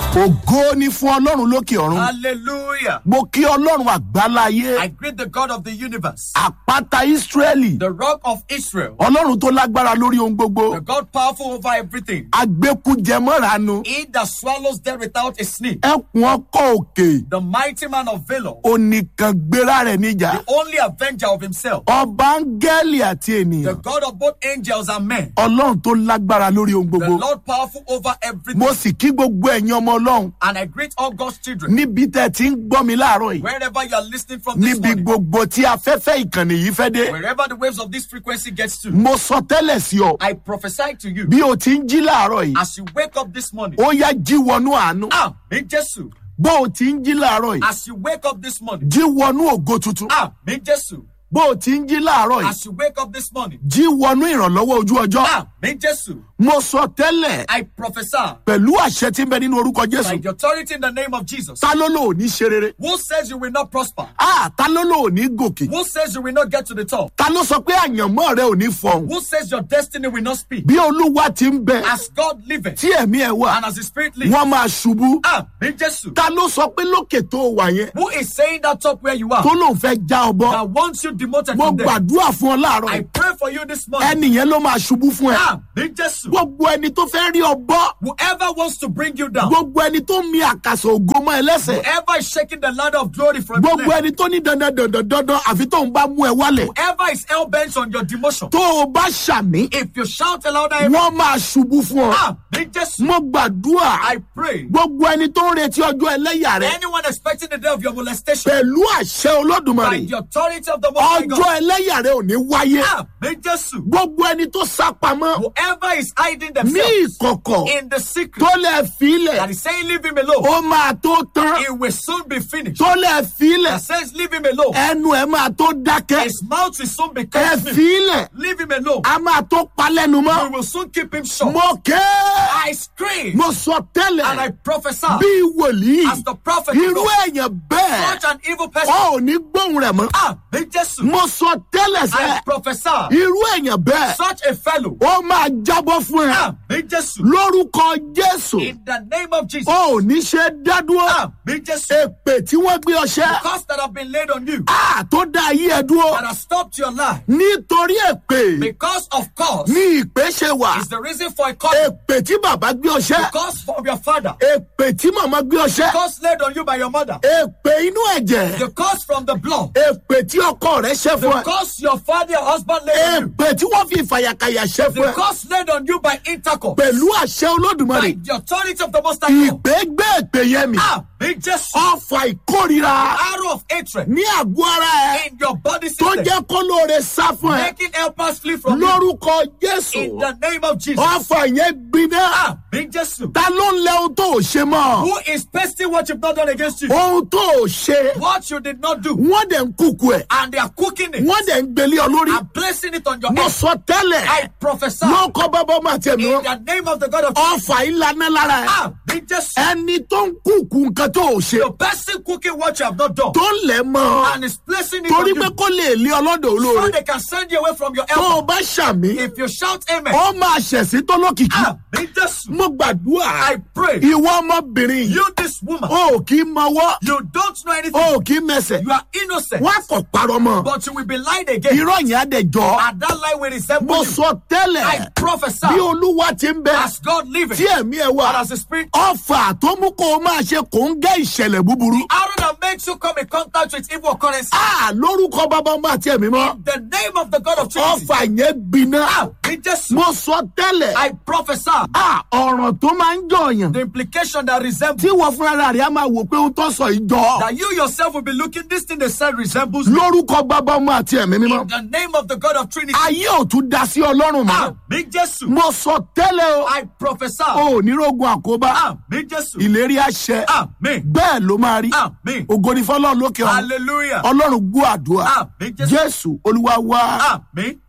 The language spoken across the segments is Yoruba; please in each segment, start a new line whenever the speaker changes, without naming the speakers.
ògo ni fún ọlọ́run lókè ọ̀run
Hallelujah.
mo kí ọlọ́run àgbáláyé
I greet the God of the universe,
àpáta ísírẹ́lì
the rock of Israel,
ọlọ́run tó lágbára lórí ohun gbogbo
the God powerful over everything.
agbẹ́kújẹmọ́ranu
He that swallows death without a snake,
ẹkùn ọkọ̀ òkè
the mighty man of valor,
onìkan gbéra rẹ̀ níjà
the only avenger of himself,
ọba áńgẹ́lì àti
the
ènìyàn
God of both angels and men,
ọlọ́run tó lágbára lórí ohun
the
gbogbo
Lord powerful over everything.
mo sì kí gbogbo ẹ̀yin ọmọ ọlọ́run
And I greet all God's children,
níbi tẹ́ ti ń gbọ́ mi láàárọ̀ yìí
wherever you are listening from this
níbi
morning,
gbogbo tí afẹ́fẹ́ ìkànnì yìí fẹ́ dé
wherever the waves of this frequency gets to.
mo sọ tẹ́lẹ̀ sí ọ
I prophesy to you
bí o ti ń jí láàárọ̀ yìí
as you wake up this morning.
ó yá jí wọnú àánú
Ah, in Jesus.
bó o ti ń jí láàárọ̀ yìí
As you wake up this morning.
jí wọnú ògo tuntun
Ah, in Jesus.
bó o ti ń jí láàárọ̀ yìí
As you wake up this morning.
jí wọnú ìrànlọ́wọ́ ojú ọjọ́
Ah, in Jesus.
mo sọ tẹ́lẹ̀
I prophesy
pẹ̀lú àṣẹ tí ń bẹ nínú orúkọ
by
jésù
the authority in the name of Jesus.
ta ló lò ní ṣe rere
Who says you will not prosper?
ah ta ló lò ní gòkè
Who says you will not get to the top?
ta ló sọ pé àyànmọ́ rẹ ò ní fọhùn
Who says your destiny will not speak?
bí olúwa ti ń bẹ
As God liveth
tí ẹ̀mí ẹ̀ wà
and as the Spirit lives.
wọ́n máa ṣubú
Ah, in Jesus.
ta ló sọ pé lókè tó wà yẹn
Who is saying that top where you are?
tó lóun fẹ́ já ọ bọ́
That wants you demoted
mo
from there.
gbàdúrà fún ọ láàárọ̀
I
yìí.
pray for you this morning.
ẹnìyẹn ló máa ṣubú fún ẹ
Ah, in Jesus.
gbogbo ẹni tó fẹ́ rí ọ bọ́
Whoever wants to bring you down.
gbogbo ẹni tó mi àkàsọ̀ ògo mọ́ ẹ lẹ́sẹ̀
Whoever is shaking the ladder of glory from your
gbogbo
neck.
ẹni tó ní dandan dandan dandan àfi tó ń bá mú ẹ wálẹ̀
Whoever is hell bent on your demotion.
tó o bá ṣàmì
If you shout aloud, I
wọ́n máa ṣubú fún ọ
Ah, in Jesus.
mo gbàdúrà
I pray.
gbogbo ẹni tó ń retí ọjọ́ ẹlẹ́yà rẹ
Anyone expecting the day of your molestation
pẹ̀lú àṣẹ olódùmarè
by the authority of the Most High
ọjọ́
God.
ẹlẹ́yà rẹ ò ní wáyé
Ah, in Jesus.
gbogbo ẹni tó sá pamọ́
Whoever is hiding
ní
themselves
ìkọ̀kọ̀
in the secret
tó lẹ̀ fílẹ̀
that is saying leave him alone,
ó máa tó tán
it will soon be finished.
tó lẹ̀ fílẹ̀
That says leave him alone.
ẹnu ẹ máa tó dákẹ́
His mouth will soon be
ẹ
cut.
fílẹ̀
Leave him alone.
a máa tó palẹ́nu
We
mọ́
will soon keep him short.
mo ké
I scream
mo sọ
and I
tẹ́lẹ̀
prophesy
bí wòlíì
as the prophet
irú
of God,
èèyàn bẹ́ẹ̀
such an evil person.
ọ ò ní gbóhùn rẹ̀ mọ́
Ah, in Jesus.
mo sọ tẹ́lẹ̀
I
sẹ́
prophesy
irú èèyàn bẹ́ẹ̀
such a fellow.
ó máa jábọ́ fún ẹ
Ah, in Jesus.
lórúkọ jésù
In the name of Jesus.
ó ò ní ṣe dádúró
Ah, in Jesus.
èpè tí wọ́n gbé ọṣẹ́
Curse that have been laid on you
á tó dá ayé ẹ dúró
that has stopped your life
nítorí èpè
because of cause
ní ìpè ṣe wà
is the reason for a cause.
èpè tí bàbá gbé ọṣẹ́
Cause from your father.
èpè tí màmá gbé ọṣẹ́
Cause laid on you by your mother.
èpè inú ẹ̀jẹ̀
The cause from the blood.
èpè tí ọkọ rẹ̀ ṣẹ́ fún
The
ẹ
cause your father or husband laid on you.
èpè tí wọ́n fi ìfàyàkàyà ṣẹ́ fún
The
ẹ
cause laid on you by intercourse.
pẹ̀lú àṣẹ olódùmarè
By the authority of the Most High God.
ìpè gbé èpè yẹn mi
Ah, in Jesus.
ọfà ìkórira
Arrow of hatred
ní àgọ́ ara ẹ
in your body
tó
system.
jẹ́ kó lóore sá fún ẹ
Making helpers flee from you.
lórúkọ jésù
In the name of Jesus.
ọfà yẹn gbiná
Ah, in Jesus.
ta ló ń lẹ ohun tó ò ṣe mọ́
Who is pasting what you've not done against you?
ohun tó ò ṣe
What you did not do.
wọ́n dẹ̀ ń kúkú ẹ̀
And they are cooking it
wọ́n dẹ̀ ń gbélé ọ lórí
and placing it on your
mo
head.
sọ tẹ́lẹ̀
I prophesy
ló kọ́ bábá ọmọ àti ẹ̀mí
in
wọn
the name of the God of
ọfà ìlànà lára ẹ̀
Ah, in Jesus.
ẹni tó ń kúkú nǹkan tó ò ṣe
The person cooking what you have not done
tó ń lẹ̀ mọ́
and is placing it on
torí
you
pé kó lè lé ọlọ́dọ̀
so
olóore
they can send you away from your
tó o
helper.
bá ṣàmì
If you shout amen,
ó máa ṣẹ̀sí tó lókìkí
ah, in Jesus.
mo gbàdúrà
I pray
ìwọ ọmọbìnrin yìí
you, this woman,
o ò kí mọwọ́
you don't know
o
anything.
ò kí mẹsẹ̀
You are innocent,
wọ́n á kọ̀ parọ́ mọ́
but you will be lied again.
irọ́ yẹn á dẹ̀ jọ
And that lie will resemble
mo
you.
sọ tẹ́lẹ̀
I prophesy
bí olúwa ti ń bẹ
as God living
tí ẹ̀mí ẹ̀
and
wà
as the Spirit.
ọfà tó mú kó o máa ṣe kò ń gẹ́ ìṣẹ̀lẹ̀ búburú
Arrow that makes you come in contact with evil occurrence.
a lórúkọ bàbá ọmọ àti ẹ̀mí mọ́
The name of the God of Trinity.
ọfà yẹn gbiná
Ah, in Jesus.
mo sọ tẹ́lẹ̀
I prophesy
a ọ̀ràn tó máa ń jọyàn
the implication that resembles
tí wọ́n fúnra rẹ̀ á máa wò pé ó tọ́ sọ ìjọ
that you yourself will be looking this thing they said resembles
lórúkọ bàbá ọmọ àti ẹ̀mí mímọ́
in the name of the God of Trinity.
ayé ò tún da sí ọlọ́run mọ́
Ah, in Jesus.
mo sọ tẹ́lẹ̀ o
I prophesy.
o ò ní rogun àkóbá
Ah, in Jesus.
ìlérí àṣẹ
Amen.
bẹ́ẹ̀ ló máa rí
Amen.
ògo ni fọlọ́run lókè ọ̀run
Hallelujah.
ọlọ́run gbọ́ àdúrà
Amen. Jesus.
jésù olúwa wá.
Amen.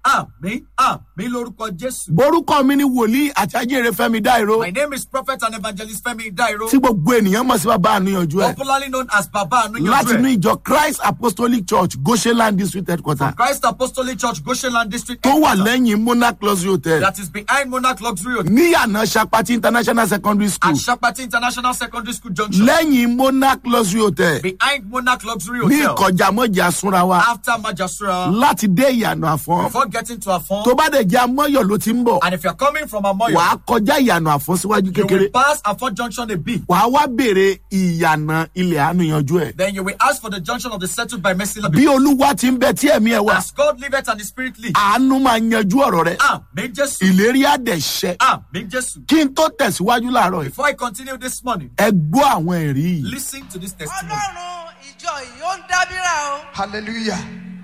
Àmín. Àmín lórúkọ Jésù.
borúkọ mi ni wòlíì àti ajínrere fẹmi dáìró
My name is Prophet and Evangelist Femi Dairo,
tí gbogbo ènìyàn mọ̀ sí bàbá àníyànjú ẹ̀
popularly known as Baba
láti inú
Anunyojue.
ìjọ christ apostolic church goshenland district headquarter
Christ Apostolic Church, Goshenland District.
tó wà
Headquarters.
lẹ́yìn monarch luxury hotel
That is behind Monarch Luxury Hotel
níyànà sapati international secondary school
at Shapati International Secondary School Junction.
lẹ́yìn monarch luxury hotel
Behind Monarch Luxury
ní
Hotel.
ìkọjá mọ́jà súnra wa
After Majasura.
láti dé ìyànà àfọ́n
Before getting to Afon.
tó bá dẹ̀ jẹ́ amọ́yọ̀ ló ti ń bọ̀
And if you're coming from Amoyo,
wàá kọjá ìyànà àfọ́n síwájú
you
kékeré
will pass Afon Junction a bit.
wàá wá béèrè ìyànà ilẹ̀ àníyànjú ẹ̀
Then you will ask for the junction of the settled by Mercy
bí olúwa ti ń bẹ tí ẹ̀mí ẹ̀ wà
As God liveth and the Spirit live.
àánú máa yanjú ọ̀rọ̀ rẹ
Amen, Jesus.
ìlérí àdẹ̀ṣẹ́
Amen, Jesus.
kí n tó tẹ̀síwájú láàárọ̀ yìí
Before I continue this morning,
ẹ gbọ́ àwọn ẹ̀rí yìí
listen to this testimony.
ọlọ́run ìjọ yìí ó ń dábìrà o
hallelujah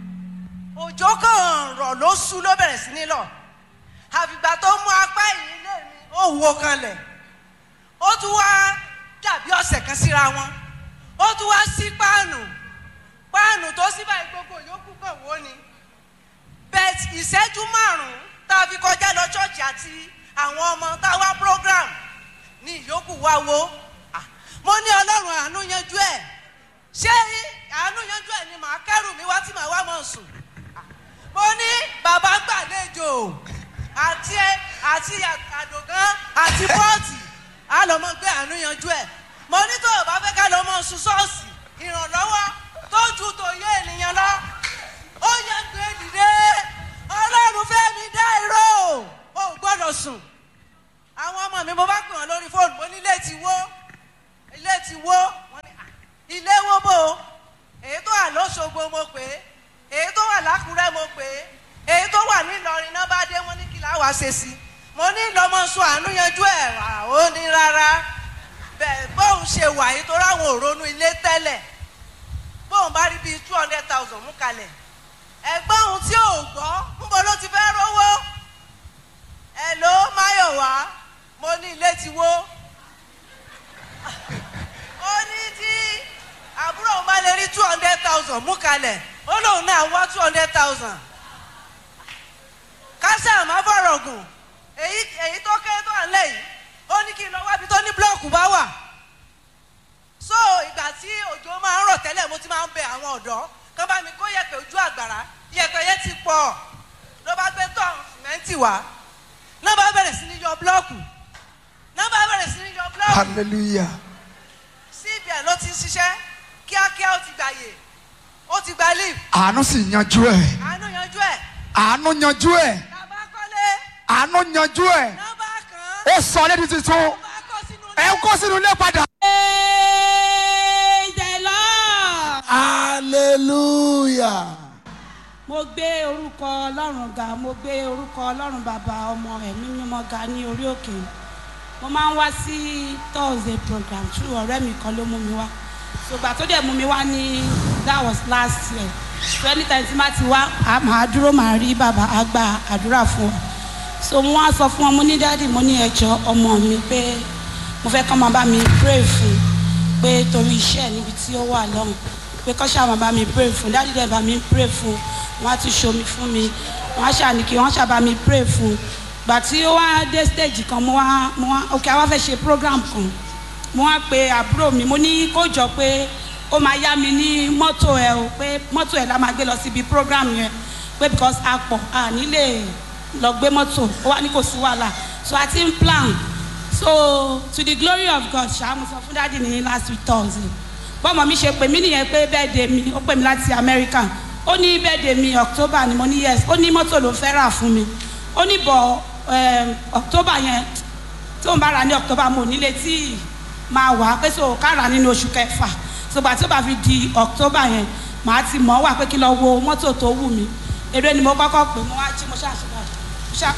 òjò kan rọ̀ ló sú ló bẹ̀rẹ̀ sí ní lọ àfìgbà tó mú apá yìí lé mi ó wo kanlẹ̀ ó tún wá dàbí ọ̀sẹ̀ kan síra wọn ó tún wá sí páànù páànù tó sí báyìí gbogbo yòókù kan wó ni bẹ́ẹ̀ ìṣẹ́jú márùn-ún tá a fi kọjá lọ ṣọ́ọ̀ṣì àti àwọn ọmọ tá a wá program ní ìyókù wá wo Ah, mo ní ọlọ́run àánú yanjú ẹ̀ ṣé àánú yanjú ẹ̀ ni màá kẹ́rù mi wá tí màá wá mọ̀ sùn mo ní bàbá gbàlejò àti àti àdògán àti pọ́ọ̀tì á lọ mọ gbé àánú yanjú ẹ̀ mo ní tó o bá fẹ́ ká lọ mọ sùn ṣọ́ọ̀ṣì ìrànlọ́wọ́ tó ju tòye ènìyàn lọ ó yẹ gbé dìde ọlọ́run fẹ́ mi dá irọ́ o ò gbọ́dọ̀ sùn àwọn ọmọ mi mo bá pè wọn lórí fóònù mo ní ilé ti wó ilé ti wó Wọ́n ní, "Ah, ilé wó bò ó èyí tó wà lọ́sọ̀gbọ̀ mo pè é èyí tó wà lákùrẹ́ mo pè é èyí tó wà nílọrin náà bá dé wọn ní kí láwa ṣe sí mo ní lọmọsùn àánú yanjú ẹ̀ rà ó ní rárá bẹ́ẹ̀ bóun ṣe wà yìí tó ráwọn òrónú ilé tẹ́lẹ̀ bóun bá rí bíi two hundred thousand mú kalẹ̀ ẹ̀gbọ́n òun tí ò gbọ́ ńbo ló ti fẹ́ rówó ẹ̀ ló máyọ̀wá mo ní ilé ti wó ó ní tí àbúrò òun bá lè rí two hundred thousand mú kalẹ̀ ó lóun náà wá two hundred thousand kásá àmọ́ fọ̀rọ̀ gùn èyí èyí tó kéré tó wà nílẹ̀ yìí ó ní kí n lọ wábi tó ní búlọ́ọ̀kù bá wà so ìgbà tí òjò máa ń rọ̀ tẹ́lẹ̀ mo ti máa ń bẹ àwọn ọ̀dọ́ kán bá mi kó yẹ̀pẹ̀ ojú àgbàrá yẹ̀pẹ̀ yẹn ti pọ̀ ló bá gbé tọ̀ sìmẹ́ǹtì wá náà bá bẹ̀rẹ̀ sí ní yọ búlọ́ọ̀kù náà bá bẹ̀rẹ̀ sí ní yọ búlọ́ọ̀kù
hallelujah
cbn ló ti ń ṣiṣẹ́ kíákíá ó ti gbàyè ó ti gba leave
àánú sì yanjú ẹ
àánú yanjú ẹ̀
àánú yanjú ẹ
tàbá kọ́lé
àánú yanjú ẹ
nọ́mbà kan
ó sọ lédi tuntun
bá kọ́ sínú
ẹ kó sínú ilé padà.
Praise the Lord.
hallelujah.
mo gbé orúkọ ọlọ́run ga mo gbé orúkọ ọlọ́run bàbá ọmọ ẹ̀mí mímọ́ ga ní orí òkè mo máa ń wá sí thursday program tí ọ̀rẹ́ mi kan ló mú mi wá ṣùgbọ́n tó dẹ̀ mú mi wá ní that was last year so anytime tí má ti wá a máa dúró máa rí bàbá á gba àdúrà fún ọ so mo wá sọ fún ọ mo ní dáàdì mo ní ẹjọ́ ọmọ mi pé mo fẹ́ kọ́ máa bá mi pray fún pé torí iṣẹ́ níbi tí ó wà lọ́hùn pé kọ́ ṣáà máa bá mi pray fún dáàdì dẹ̀ bá mi pray fún wọ́n á tún ṣomi fún mi wọ́n á ṣàní kí wọ́n ṣàbá mi pray fún gbà tí ó wá dé stage kan mo wá mo wá ok àwa fẹ́ ṣe program kan mo wá pe àbúrò mi mo ní kó jọ pé ó máa yá mi ní mọ́tò ẹ̀ o pé mọ́tò ẹ̀ la máa gbé lọ síbi program yẹn pé because a pọ̀ a nílé lọ gbé mọ́tò ó wá ní kò sí wàhálà so a ti ń plan so to the glory of God ṣáà mo sọ fún dáàdi ní last week thursday bọ́mọ mi ṣe pè mí nìyẹn pé birthday mi ó pè mí láti America ó ní birthday mi October ni mo ní yes ó ní mọ́tò ló fẹ́ rà fún mi ó ní bọ̀ um, October yẹn tó ń bá ra ní October mo nílé tí máa wà pé so ká rà nínú oṣù kẹfà sọgbà tó bá fi di October yẹn màá ti mọ̀ wà pé kí lọ wo mọ́tò tó wù mí eré ni mo kọ́kọ́ pè mo wá jí mo ṣàṣùbà ṣá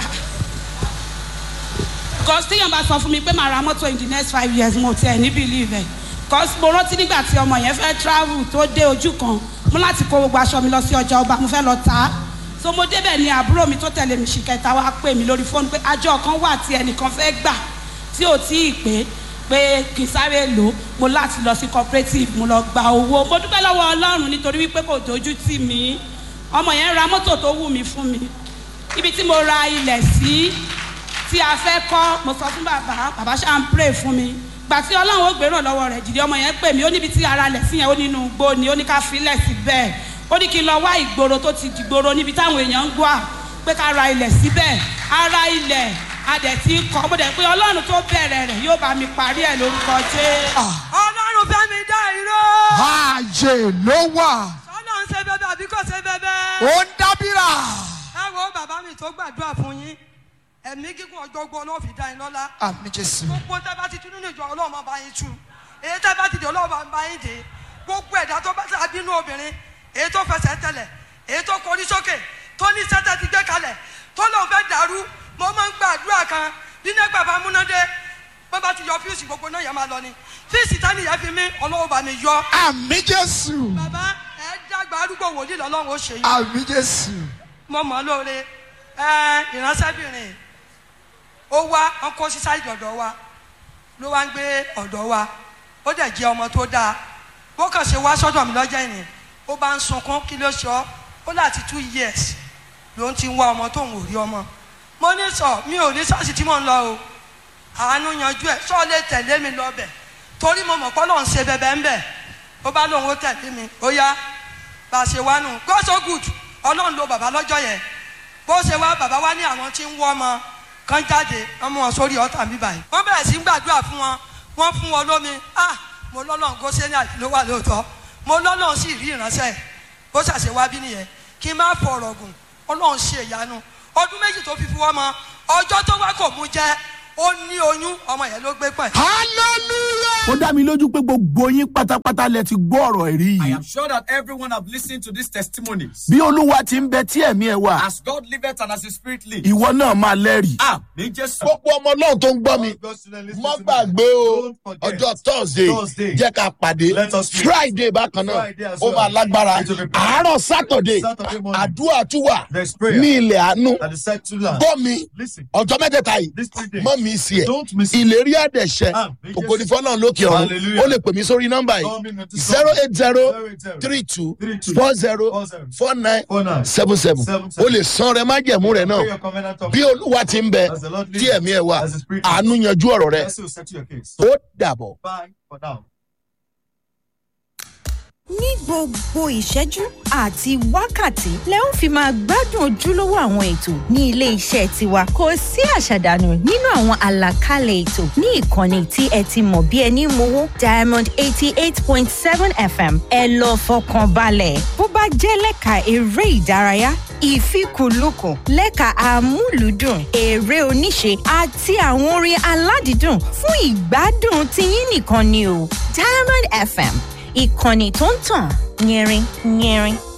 because téèyàn bá sọ fún mi pé màá ra mọ́tò in the next five years mo tiẹ̀ ní believe ẹ̀ because mo rántí nígbà tí ọmọ yẹn fẹ́ travel tó dé ojú kan mo láti kó gbogbo aṣọ mi lọ sí ọjà ọba mo fẹ́ lọ tà á so mo débẹ̀ ni àbúrò mi tó tẹ̀lé mi ṣì kẹta wá pè mí lórí fóònù pé àjọ kan wà tí ẹnìkan fẹ́ gbà tí ò tí ì pé pé kì í sáré lò ó mo láti lọ sí cooperative mo lọ gba owó mo dúpẹ́ lọ́wọ́ ọlọ́run nítorí wípé kò dojú tì mí ọmọ yẹn ra mọ́tò tó wù mí fún mi ibi tí mo ra ilẹ̀ sí tí a fẹ́ kọ́ mo sọ fún bàbá bàbá ṣáà ń pray fún mi gbà tí ọlọ́run ó gbéràn lọ́wọ́ rẹ̀ jìdí ọmọ yẹn pè mí ó níbi tí ara lẹ̀ sí yẹn ó nínú igbó ni ó ní ká filẹ̀ sí bẹ́ẹ̀ ó ní kí n lọ wá ìgboro tó ti dìgboro níbi táwọn èèyàn ń gbọ́ à pé ká ra ilẹ̀ síbẹ̀ ara ilẹ̀ adẹ̀ tí ń kọ́ mo dẹ̀ pé ọlọ́run tó bẹ̀rẹ̀ rẹ̀ yóò bá mi parí ẹ̀ lórúkọ jẹ́.
ọlọ́run fẹ́ mi dá irọ́.
ààyè ló wà
ọlọ́run ṣe bẹ́bẹ́ àbí kò ṣe bẹ́bẹ́.
ó ń dábìrà
ẹ wo bàbá mi tó gbàdúrà fún yín ẹ̀mí gígùn ọjọ́gbọ́n ló fi dá yín lọ́lá.
àmì jésù
gbogbo tẹ́ bá ti tún nínú ìjọ ọlọ́run máa bá yín tú èyí tẹ́ bá ti dé ọlọ́run máa bá yín dé gbogbo ẹ̀dá tó bá tà bínú obìnrin èyí tó fẹsẹ̀ tẹ̀lẹ̀ èyí tó korí sókè tó ní sẹ́tẹ̀ ti gbé kalẹ̀ tó lóun fẹ́ dàrú mo máa ń gbàdúrà kan nínú ẹgbẹ́ bá múnádé bó bá ti yọ fíìsì gbogbo náà yẹn máa lọ ni fíìsì tani yẹn fi mí ọlọ́run bá mi yọ.
àmì jésù
bàbá ẹ dàgbà arúgbó wòlíì lọ́lọ́run ó ṣe yín
àmì jésù
mo mọ̀ ọ́ lóore ẹ ìránṣẹ́bìnrin ó wá wọn kó sí sáìdì ọ̀dọ̀ wa ló wá ń gbé ọ̀dọ̀ wa ó dẹ̀ jẹ́ ọmọ tó dáa bó kàn ṣe wá sọ́dọ̀ mi lọ́jọ́ ìní ó bá ń sunkún kí ló ṣọ́ ó láti two years ló ń ti ń wá ọmọ tóun ò rí ọmọ mo ní sọ mi ò ní sọ́ọ̀sì tí mò ń lọ o àánú yanjú ẹ̀ sọ́ọ̀ lè tẹ̀lé mi lọ bẹ̀ torí mo mọ̀ pé Ọlọ́run ṣe bẹ̀bẹ̀ ń bẹ̀ ó bá lóun ó tẹ̀lé mi ó yá bá a ṣe wá nù God so good ọlọ́run lo bàbá lọ́jọ́ yẹn bó ṣe wá bàbá wá ní àwọn tí ń wọ́ ọmọ kan jáde wọ́n mú wọn sórí ọ̀tà mi báyìí wọ́n bẹ̀rẹ̀ sí ń gbàdúrà fún wọn wọ́n fún wọn lómi ah mo lọ́lọ́run kó sẹ́ni àti ló wà lóòótọ́ mo lọ́lọ́run sì rí ìránṣẹ́ bó ṣàṣẹ wá bí nìyẹn kí n má fọ̀rọ̀ gùn ọlọ́run ṣe ìyanu ọdún méjì tó fi fi wọ́n mọ ọjọ́ tó wá kò mú jẹ́ ó ní oyún ọmọ yẹn ló gbé pẹ̀.
hallelujah
ó dá mi lójú pé gbogbo yín pátápátá lẹ ti gbọ́ ọ̀rọ̀ ẹ̀rí
I
yìí
am sure that everyone have listened to these testimonies.
bí olúwa ti ń bẹ tí ẹ̀mí ẹ̀ wà
As God liveth and as His Spirit lives.
ìwọ náà máa lẹ́rìí.
Ah, ní Jésù.
gbogbo ọmọ náà tó ń gbọ́ mi mọ́ gbàgbé o ọjọ́ thursday
Thursday.
jẹ́ ká pàdé
Let us meet.
friday bákan náà
Friday as
ó
well.
máa lágbára
It will be powerful.
àárọ̀ saturday
Saturday morning.
àdúrà tún wà
There's prayer.
ní ilẹ̀ àánú
At the secular land.
gbọ́ mi
Listen.
ọjọ́ mẹ́tẹ̀ẹ̀ta yìí
These three days.
mọ́ mi sí ẹ̀
Don't miss it.
ìlérí àdẹ̀ṣẹ́
Ah, ní
kòkò ní
Jésù.
fọ́nà lókè ọ̀run
Hallelujah.
ó lè pè mí sórí nọ́mbà
Call me
yìí
not to
zero eight zero
080
three two
32
four zero
40
four nine
49
seven seven
Seven
ó lè san rẹ májẹ̀mú rẹ
Pray
náà
your covenant of
bí olúwa ti ń bẹ
As the Lord
tí
leads,
ẹ̀mí ẹ̀ wà
as the Spirit
àánú yanjú ọ̀rọ̀ rẹ
Mercy will settle your case.
ó dàbọ̀.
Bye for now.
ní gbogbo ìṣẹ́jú àti wákàtí lẹ ó fi máa gbádùn ojúlówó àwọn ètò ní ilé iṣẹ́ tiwa kò sí àṣàdànù nínú àwọn àlàkalẹ̀ ètò ní ìkànnì tí ẹ ti mọ̀ bí ẹni mowó diamond eighty eight point seven fm ẹ lọ fọkàn balẹ̀ bó bá jẹ́ lẹ́ka eré ìdárayá ìfikùnlukùn lẹ́ka amúlùúdùn eré oníṣe àti àwọn orin aládìídùn fún ìgbádùn tiyín nìkan ni o diamond fm ìkànnì tó ń tàn yẹrin yẹrin